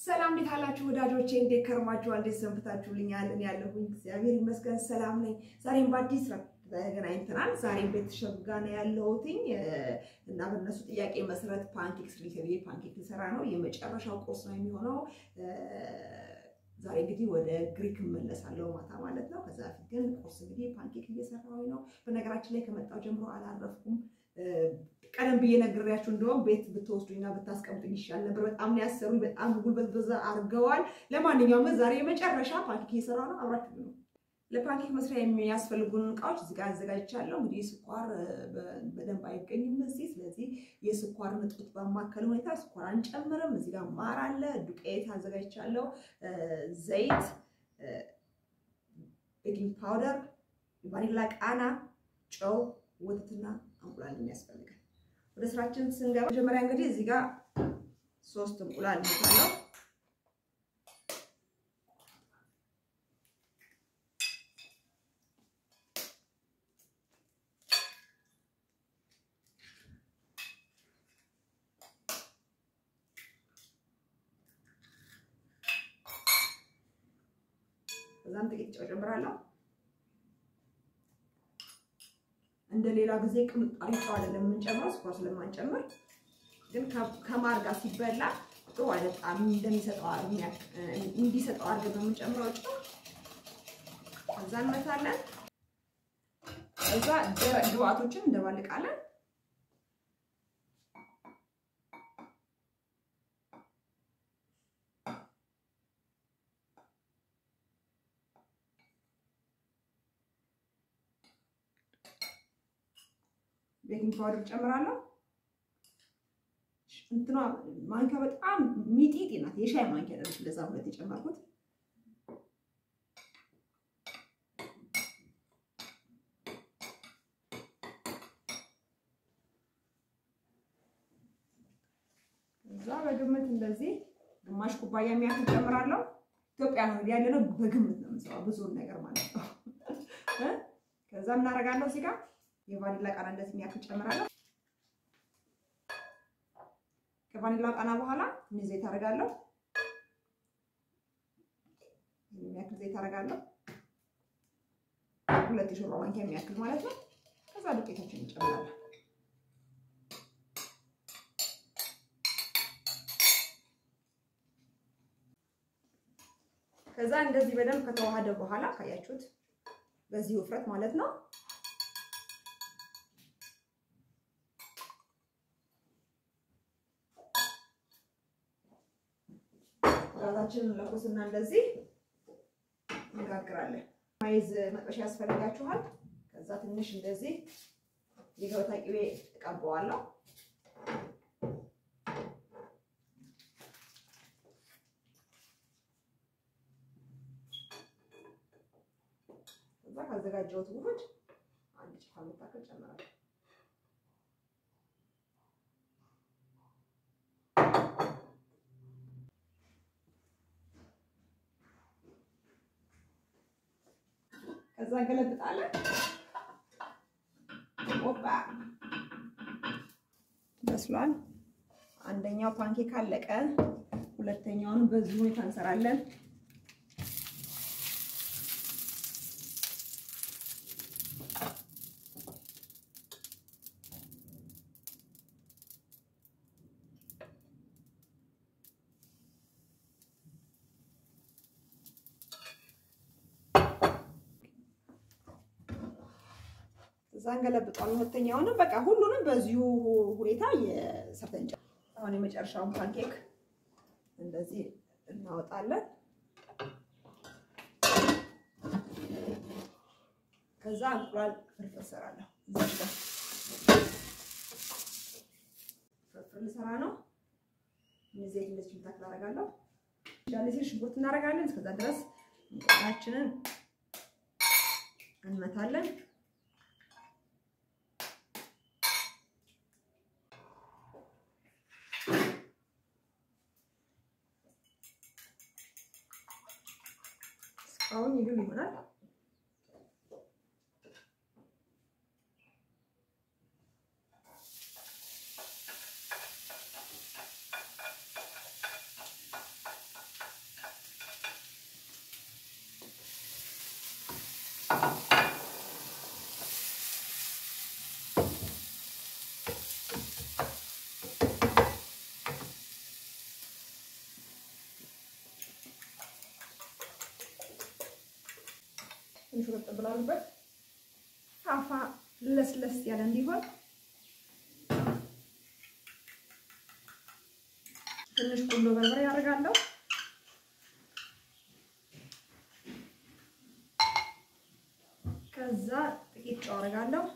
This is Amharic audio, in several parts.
ሰላም እንዴት አላችሁ ወዳጆቼ? እንዴት ከርማችኋል? እንዴት ሰንብታችሁልኛል? እኔ ያለሁኝ እግዚአብሔር ይመስገን ሰላም ነኝ። ዛሬም በአዲስ ስራ ተገናኝተናል። ዛሬም ቤተሰብ ጋር ነው ያለሁትኝ እና በእነሱ ጥያቄ መሰረት ፓንኬክስ ሊሰብዬ ፓንኬክ ልሰራ ነው። የመጨረሻው ቁርስ ነው የሚሆነው። ዛሬ እንግዲህ ወደ ግሪክ እመለሳለሁ ማታ ማለት ነው። ከዛ በፊት ግን ቁርስ እንግዲህ ፓንኬክ እየሰራሁኝ ነው። በነገራችን ላይ ከመጣሁ ጀምሮ አላረፍኩም። ቀደም ብዬ ነግሬያችሁ እንደውም ቤት ብትወስዱኝና ብታስቀምጡኝ ይሻል ነበር። በጣም ነው ያሰሩኝ። በጣም ጉልበት በዛ አድርገዋል። ለማንኛውም ዛሬ የመጨረሻ ፓንኬክ እየሰራሁ ነው። አብራችሁ ነው። ለፓንኬክ መስሪያ የሚያስፈልጉን እቃዎች እዚህ ጋር አዘጋጅቻለሁ። እንግዲህ ስኳር በደንብ አይገኝም እዚህ። ስለዚህ የስኳር ንጥት ባማከለ ሁኔታ ስኳር አንጨምርም። እዚህ ጋር ማር አለ፣ ዱቄት አዘጋጅቻለሁ፣ ዘይት፣ ቤኪንግ ፓውደር፣ ቫኒላ ቃና፣ ጨው፣ ወተትና እንቁላል የሚያስፈልጋል። ወደ ስራችን ስንገባ መጀመሪያ እንግዲህ እዚህ ጋር ሶስት እንቁላል እንታለው ከዛም ጥቂት ጨው ጨምራለሁ። እንደ ሌላ ጊዜ ቅምጣሪ ጨው አይደለም የምንጨምረው፣ ስኳር ስለማንጨምር ግን ከማር ጋር ሲበላ ጥሩ አይደለም። እንደሚሰጠው እንዲሰጠው አድርገን ነው የምንጨምረው ጨው። ከዛ እንመታለን። ከዛ ደረቅ ግብአቶችን እንደባልቃለን። ቤኪንግ ፓውደር ጨምራለሁ። እንትኗ ማንኪያ በጣም ሚጢጢ ናት፣ የሻይ ማንኪያ ደረስ ለዛ ሁለት የጨመርኩት። እዛ በግምት እንደዚህ ግማሽ ኩባያ የሚያክል ጨምራለሁ። ኢትዮጵያ ነው ያለ ነው፣ በግምት ነው የምንሰራው ብዙውን ነገር ማለት ነው። ከዛ እናደርጋለሁ እዚህ ጋር የቫኒላ ቃና እንደዚህ የሚያክል ጨምራለሁ። ከቫኒላ ቃና በኋላ ትንሽ ዘይት አደርጋለሁ። የሚያክል ዘይት አደርጋለሁ። ሁለት የሾርባ ማንኪያ የሚያክል ማለት ነው። ከዛ ዱቄታችን እንጨምራለን። ከዛ እንደዚህ በደንብ ከተዋሃደ በኋላ ካያችሁት በዚህ ውፍረት ማለት ነው ራሳችንን ለኩስና እንደዚህ እንጋግራለን። ማይዝ መጥበሻ ያስፈልጋችኋል። ከዛ ትንሽ እንደዚህ የገበታ ቅቤ እቀባዋለሁ። ከዛ ካዘጋጀሁት ውህድ አንድ ጭፋ የምታክል ጨምራለሁ። ከዛ እንገለብጣለን። ኦባ በስሏል። አንደኛው ፓንኬክ አለቀ። ሁለተኛውን በዚህ ሁኔታ እንሰራለን። እዛ እንገለብጠዋለን። ሁለተኛውንም በቃ ሁሉንም በዚሁ ሁኔታ የሰርተን አሁን የመጨረሻውን ፓንኬክ እንደዚህ እናወጣለን። ከዛ እንቁላል ፍርፍር እሰራለሁ። ፍርፍር ልሰራ ነው። ዘይት እንደዚህ ምታክል አደርጋለሁ። ዳለሲ ሽንኩርት እናደርጋለን። እስከዛ ድረስ እንቁላላችንን እንመታለን። አሁን ይግል ይሆናል። ትንሽ ወጥ ብላሉበት ፋፋ ለስለስ ያለ እንዲሆን ትንሽ ቁንዶ በርበሬ ያደርጋለሁ። ከዛ ጥቂት ጨው አደርጋለሁ።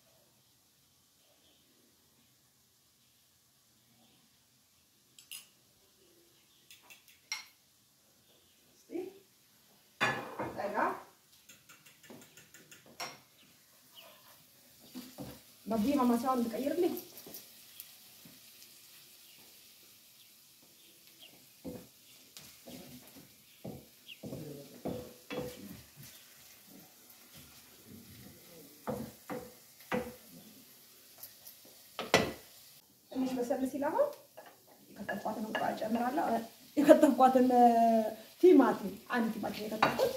ባቢ ማማሳውን እንድቀይርልኝ ትንሽ በሰል ሲል አሁን የከተፍኳትን እንቁላል እጨምራለሁ። የከተፍኳትን ቲማቲም አንድ ቲማቲም የከተፍኩት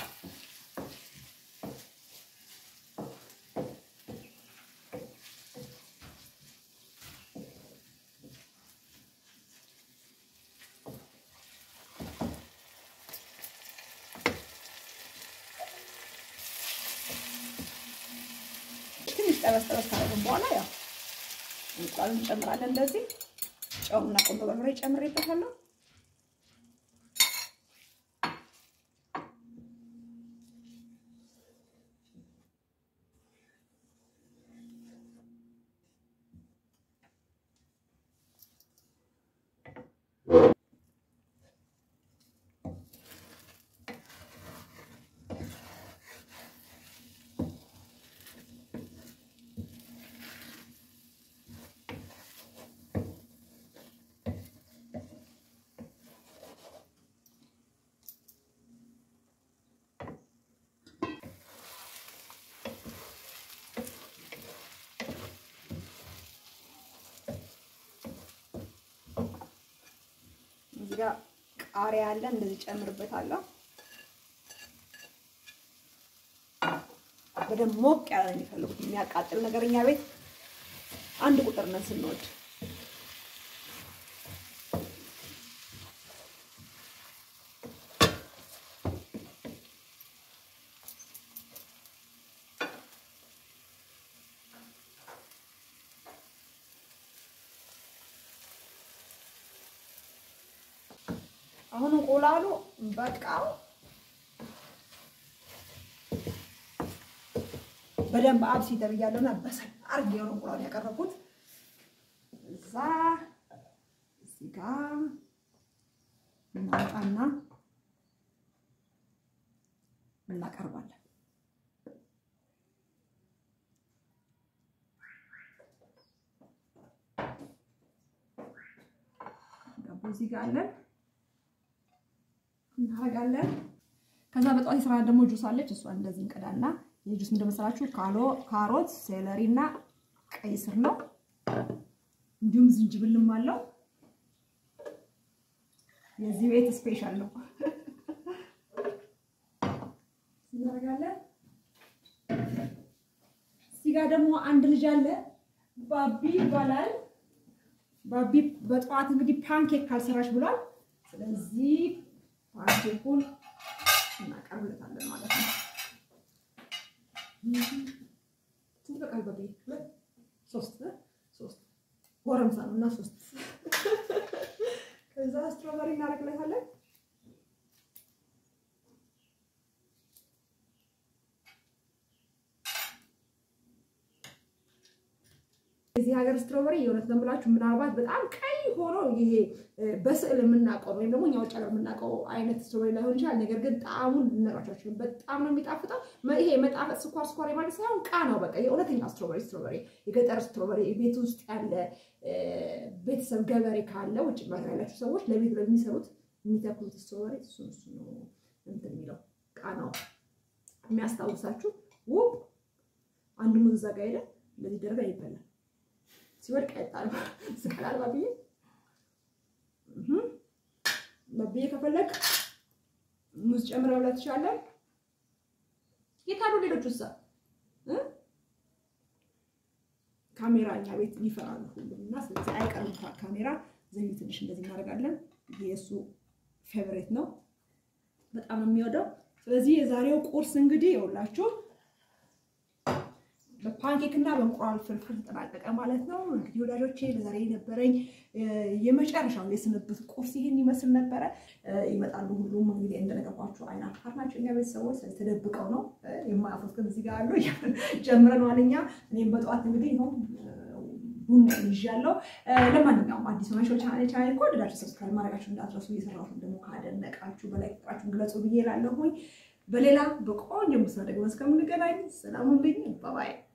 ትንሽ ጠበስ ጠበስ ካደረግን በኋላ ያው እንቁላሉን እንጨምራለን። እንደዚህ ጨውና ቆንጆ በርበሬ ጨምሬበታለሁ። እዚህ ጋር ቃሪያ አለ፣ እንደዚህ ጨምርበታለሁ። በደንብ ሞቅ ያለ ነው የሚፈልጉት። የሚያቃጥል ነገር እኛ ቤት አንድ ቁጥር ነን ስንወድ። አሁን እንቁላሉ በቃው በደንብ አብሲ ተብያለሁ እና በሰል አድርጌ ነው እንቁላሉ ያቀረብኩት። እዛ እዚህ ጋር እናወጣና እናቀርባለን። ዳቦ እዚህ ጋር አለን እናደርጋለን። ከዛ በጠዋት የስራ ደግሞ ጁስ አለች። እሷን እንደዚህ እንቀዳና የጁስ ምንድን መሰላችሁ? ካሮት፣ ሴለሪ እና ቀይ ስር ነው። እንዲሁም ዝንጅብልም አለው። የዚህ ቤት ስፔሻል ነው። እናደርጋለን። እዚህ ጋር ደግሞ አንድ ልጅ አለ፣ ባቢ ይባላል። ባቢ በጠዋት እንግዲህ ፓንኬክ ካልሰራች ብሏል። ስለዚህ ፓንኬኩን እናቀርብለታለን ማለት ነው። ስንት በቃል በቤ ሁለት ሶስት ሶስት ጎረምሳ ነው እና ሶስት ከዛ ስትሮበሪ እናደርግለታለን። የዚህ ሀገር ስትሮበሪ የእውነት ነው የምላችሁ ምናልባት በጣም ቀይ ሆኖ ይሄ በስዕል የምናውቀው ወይም ደግሞ እኛ ውጭ ሀገር የምናውቀው አይነት ስትሮበሪ ላይሆን ይችላል። ነገር ግን ጣዕሙን ልነግራችሁ በጣም ነው የሚጣፍጠው። ይሄ መጣፈጥ ስኳር ስኳር ማለት ሳይሆን ቃናው በቃ የእውነተኛ ስትሮበሪ ስትሮበሪ የገጠር ስትሮበሪ ቤት ውስጥ ያለ ቤተሰብ ገበሬ ካለ ውጭ ሀገር ያላችሁ ሰዎች ለቤት ለሚሰሩት የሚተክሉት ስትሮበሪ እሱ እሱ ነው እንትን የሚለው ቃናው የሚያስታውሳችሁ ውብ አንድ ሙዝ እዛ ጋ ሄደ እንደዚህ ደረጋ ይበላል። ሲወድቅ አይጣል ስቀላል ባብዬ ባብዬ ከፈለግ ሙዝ ጨምረ ብላ ትችላለን። የታሉ ሌሎቹ እዛ ካሜራ እኛ ቤት ይፈራሉ ሁሉም እና ስለዚህ አይቀርም ካሜራ ዘይት ትንሽ እንደዚህ እናደርጋለን። ይሄ የእሱ ፌቨሬት ነው፣ በጣም ነው የሚወደው። ስለዚህ የዛሬው ቁርስ እንግዲህ የውላችሁ በፓንኬክ እና በእንቁላል ፍርፍር ተጠናቀቀ ማለት ነው። እንግዲህ ወዳጆቼ ለዛሬ የነበረኝ የመጨረሻው የስንብት ቁርስ ይሄን ይመስል ነበረ። ይመጣሉ ሁሉም እንግዲህ እንደነገርኳችሁ አይን አፋር ናቸው እኛ ቤተሰቦች። ስለዚህ ተደብቀው ነው የማያፍሩት፣ ግን እዚህ ጋር አሉ ጀምረነዋል እኛ። እኔም በጠዋት እንግዲህ ነው ቡና ይዣለሁ። ለማንኛውም አዲስ ሆናችሁ ቻናል ቻናል ከወደዳችሁ ሰብስክራይብ ማድረጋችሁ እንዳትረሱ። እየሰራሁትን ደግሞ ካደነቃችሁ በላይ ቁጥራችሁን ግለጹ ብዬ እላለሁኝ። በሌላ በቆንጆ ምስል ደግሞ እስከምንገናኝ ሰላም ሁኑልኝ። ባባይ